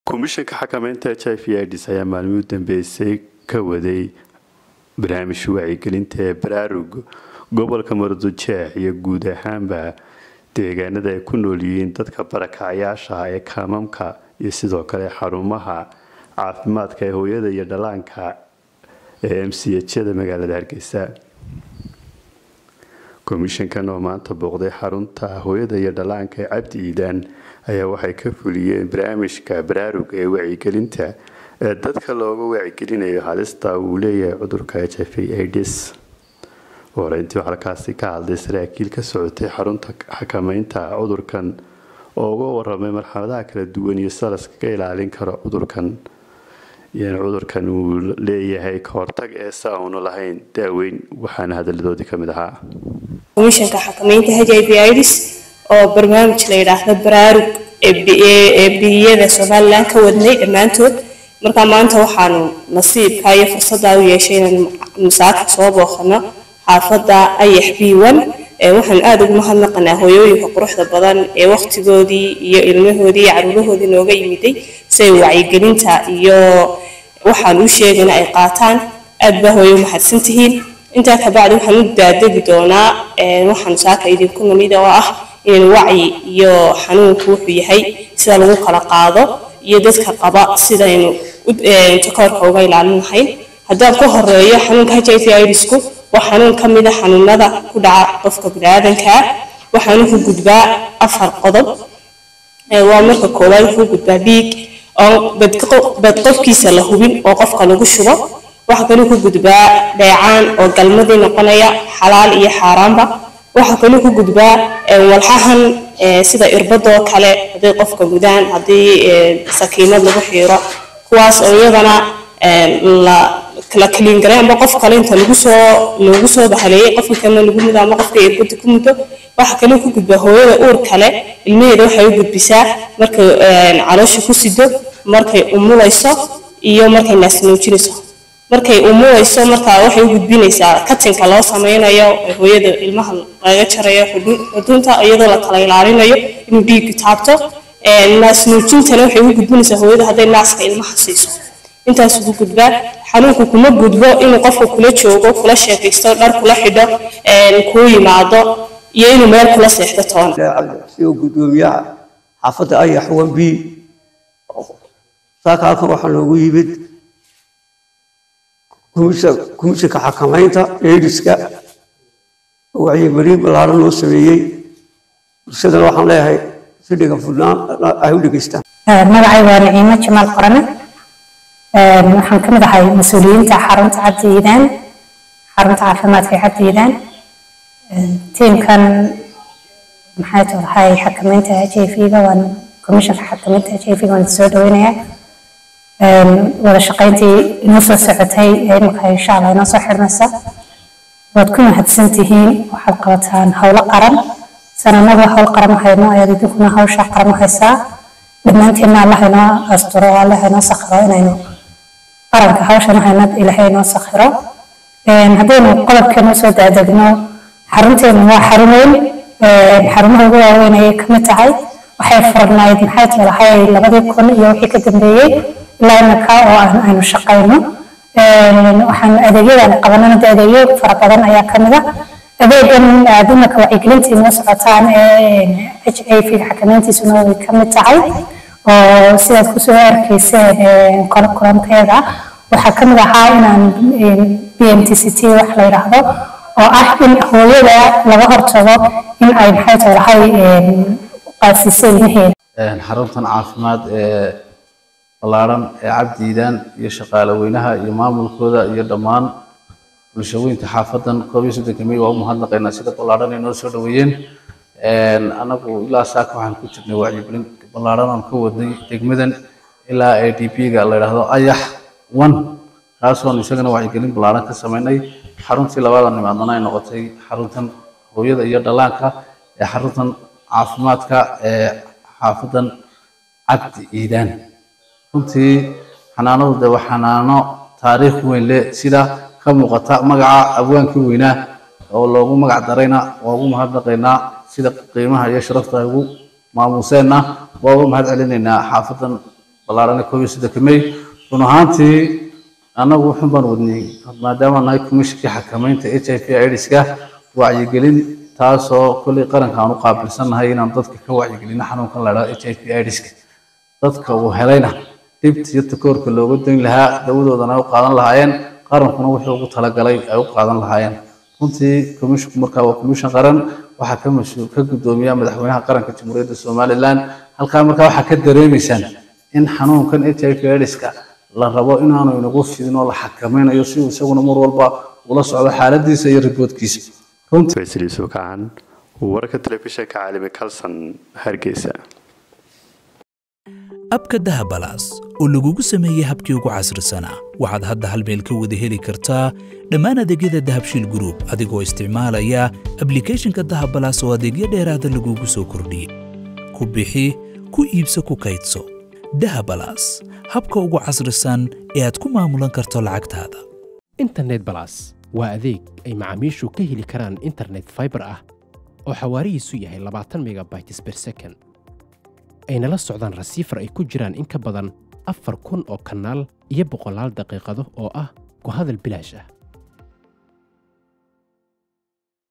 komishanka xakamaynta h i v ids ayaa maalmihii u dambeysay ka waday barnaamij wacyigelinta ee baraarug gobolka mardujeex iyo guud ahaanba deegaanada ay ku nool yihiin dadka barakacyaasha ee kaamamka iyo sidoo kale xarumaha caafimaadka ee hooyada iyo dhalaanka ee m c hjada magaalada hargeysa komishankan oo maanta booqday xarunta hooyada iyo dhalaanka ee cabdi iidaan ayaa waxay ka fuliyeen barnaamijka baraarug ee wacyigelinta ee dadka looga wacyigelinayo halista uu leeyahay cudurka h i v ids horeyntii halkaasi ka hadlay saraakiil ka socotay xarunta xakamaynta cudurkan oo uga waramay marxaladaha kala duwan iyo sida laskaga ilaalin karo cudurkan iyana cudurkan uu leeyahay kahortag ee sa aanu lahayn daaweyn waxaana hadaladoodii kamid ahaa komishanka xakamaynta h i v ids oo barnaamij la yidhaahdo baraarug ee biyada somalilan ka wadnay dhammaantood marka maanta waxaanu nasiibka iyo fursadda u yeeshay inaan masaaka soo booqano xaafadda ayax b one waxaan aada ugu mahadnaqanaa hooyooyinka quruxda badan ee waqtigoodii iyo ilmahoodii iyo caruurahoodii nooga yimiday si ay wacyigelinta iyo waxaan u sheegayna ay qaataan aad baa hooyo mahadsan tihiin intaa kabacdi waxaan u daadegi doonaa waxaan saaka idinku namid oo ah inaan wacyi iyo xanuunku wuxuu yahay sida lagu kala qaado iyo dadka qaba sidaynu takoorka uga ilaalin lahayn haddaan ku horeeyo xanuunka h i v idsku waa xanuun ka mid a xanuunada ku dhaca qofka biniaadankaa waxaanu ku gudbaa afar qodob waa marka koowaad wuxuu gudbaa dhiig oo bad qofkiisa la hubin oo qofka lagu shubo waxaa kaluu ku gudbaa dheecaan oo galmadii noqonaya xalaal iyo xaaraanba waxaa kaluu ku gudbaa walxahan sida irbadoo kale hadday qofka gudaan haddii sakiinad lagu xiiro kuwaas oo iyadana la kaliingaray amba qof kale inta lagu soo loogu soo bahaleeyay qofka kalena lagu mudo ama qofka irbada ku mudo waxaa kaloo ku gudbaa hooyada uur kale ilmaheeda waxay u gudbisaa markay caloosha ku sido markay umulayso iyo markay naasnuujinayso markay umulayso markaa waxay u gudbinaysaa katinka loo sameynayo hooyada ilmaha laga jarayo xudunta iyadoo la kala ilaalinayo inuu dhiiggu taabto naasnuujintana waxay u gudbinaysaa hooyada hadday naaska ilmaha siiso intaas ugu gudbaa xanuunku kuma gudbo inuu qofka kula joogo kula sheekaysto dhar kula xidho kuu yimaado iyo inuu meel kula seexdo toon sidoo gudoomiyaha xaafadda ayax wan b saaka halkan waxaa loogu yimid komishanka xakamaynta eediska wacyigelin ballaaran loo sameeyey bulshadana waxaan leeyahay si dhiga fudnaan ay u dhegeystaan magacay waa naciimo jamaal qorane waxaan ka mid ahay mas-uuliyiinta xarunta cabdi iidaan xarunta caafimaadka ee cabdi iidaan tiimkan maxay tahay xakamaynta h i v-ga waan komishanka xakamaynta h i v-ga waan soo dhaweynayaa wada shaqayntii inoo soo socotay ee imika insha allah inoo soo xirmaysa waad ku mahadsan tihiin waxaad qabataan howlo qaran sananada howl qaran hayno ayaad idinkuna hawsha qaran haysaa dhammaanteenna allah inoo asturo allah inoo sakhiro inaynu qaranka hawshan haynad ilaahay inoo sakhiro haddaynu qodobkeenu soo daadegno xarunteenu waa xarun weyn xarumaha ugu waaweyn ayay ka mid tahay waxay furnayd maxay tahay labadii kun iyo wixii ka dambeeyey ilaa imika oo aynu shaqayno waxaan adeegyadan qabanana de adeegyo fara badan ayaa ka mid ah adeegan dumarka wacyigelinta inoo socotaan ee h i v xakamayntiisuna way ka mid tahay oo sidaad kusoo arkayseen kulanteeda waxaa ka mid ahaa inaan b m t c t wax la yidhaahdo oo ah in hooyada laga hortago in ay maxay tahay qaasiso ilmaheeda xaruntan caafimaad ee ballaaran ee cabdiidaan iyo shaqaale weynaha iyo maamulkooda iyo dhammaan bulshaweynta xaafadan koob iyo soddonka mey waa u mahadnaqaynaa sida ballaaran ay noo soo dhaweeyeen anagu ilaa saaka waxaan ku jirnay wacyigelin ballaaran aan ka wadnay degmadan ilaa a d p-ga la yidhaahdo ayax one kaasoon isagana wacyigelin ballaaran ka sameynay xaruntii labadan nimaadana ay noqotay xaruntan hooyada iyo dhallaanka ee xaruntan caafimaadka ee xaafadan cabdi iidaan runtii xanaanadu de waa xanaano taariikh weyn leh sida ka muuqata magaca abwaankii weynaa oo loogu magac darayna waa ugu mahadnaqaynaa sida qiimaha iyo sharafta ay ugu maamuuseenna waa uga mahad celinaynaa xaafadan ballaaran ee koob iyo soddonka may run ahaantii annagu wuxun baan wadnay maadaama nahay komishinkii xakamaynta h i v aids-ka wacyigelin taasoo kolley qaranka aan u qaabilsannahay inaan dadka ka wacyigelino xanuunkan la idhahdo h i v aids-ka dadka uu helayna dhibta iyo takoorka looga dayn lahaa dawadoodana ay u qaadan lahaayeen qarankuna wuxuu ugu talagalay ay u qaadan lahaayeen runtii komishinku markaa waa komishin qaran waxaa ka mas-uul ka guddoomiya madaxweynaha qaranka jamhuuriyadda somalilan halkaa markaa waxaa ka dareemaysaan in xanuunkan h i v aids-ka la rabo inaanu inagu fidin oo la xakamaynayo si uu isaguna mar walba ula socdo xaaladiisa iyo riboodkiisa runtii faysal yuusuf kacan wararka telefishinka caalami kalson hargeysa abka dahabalaas oo lagugu sameeyey habkii ugu casrisanaa waxaad hadda hal meel ka wada heli kartaa dhammaan adeegyada dahabshiil group adigoo isticmaalaya ablicathonka dahabalaas oo adeegyo dheeraada lagugu soo kordhiyey ku bixi ku iibso ku kaydso dahabalaas habka ugu casrisan ee aad ku maamulan karto lacagtaada internet balas waa adeeg ay macaamiishu ka heli karaan internet fiber ah oo xawaarihiisu yahay labaatan megabytes per second ayna la socdaan rasiifar ay ku jiraan in ka badan afar kun oo kanaal iyo boqolaal daqiiqado oo ah ku hadal bilaash ah